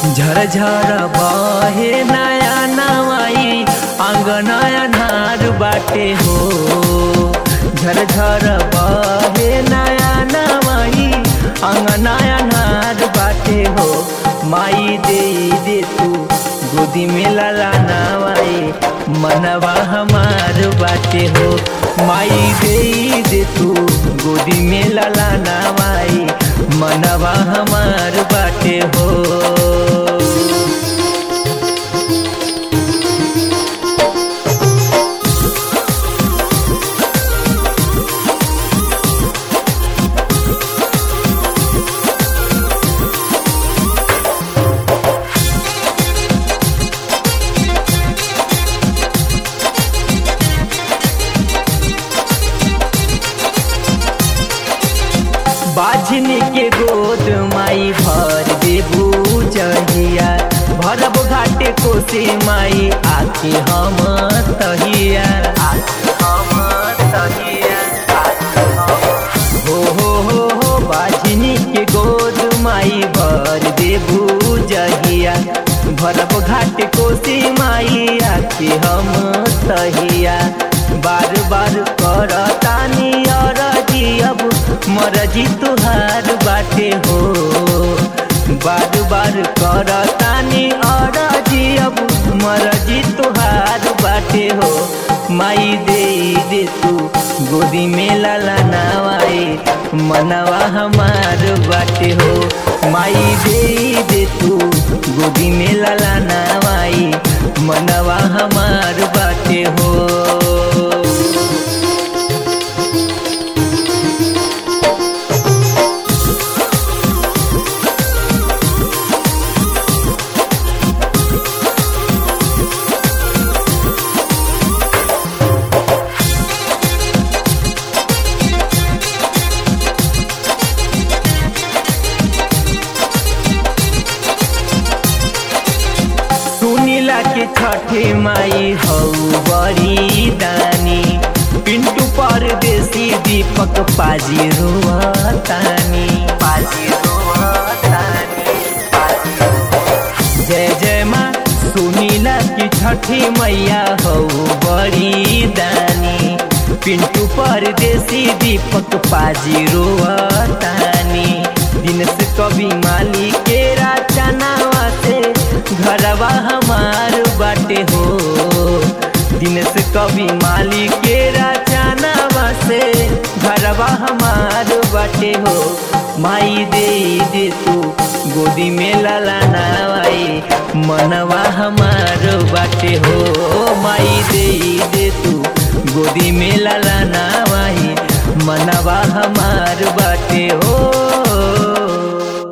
झरझर बहे नया नवाई आंगनया नार बाटे हो झरझर बहे नया नवाई आंगनया नार बाटे हो माई दे दे तू गोदी में लाला नवाई मनवा हमार बाटे हो माई दे दे तू गोदी में लाला नवाई मनवा हमार बाटे हो बाझनी के गोद माई भर देबू जहिया भरब घाटे कोसे माई आके हम तहिया आके हम तहिया हो हो हो हो बाझनी के गोद माई भर देबू जहिया भरब घाटे कोसे माई आके हम तहिया बार बार करतानी और अब मरजी तुहार बाटे हो बार बार करतानी और अब मरजी तुहार बाटे हो माई दे दे तू गोदी में लाला नवाए मनवा हमार बाटे हो माई दे दे तू गोदी में लाला नवाई मनवा हमार बाटे हो सुनीला के छठे माई हौ बड़ी दानी पिंटू परदेसी दीपक पाजी रोतानी पाजी रोतानी जय जय माँ सुनीला की छठी मैया हौ बड़ी दानी पिंटू परदेसी दीपक पाजी रोतानी दिन से कभी माली के राचनावा से घरवा हमार बाटे हो दिन से कभी माली के राचनावा से घरवा हमार बाटे हो माई दे दे तू गोदी में लाला नवाई मनवा हमार बाटे हो माई दे दे तू गोदी में लाला नवाई मनवा हमार बाटे हो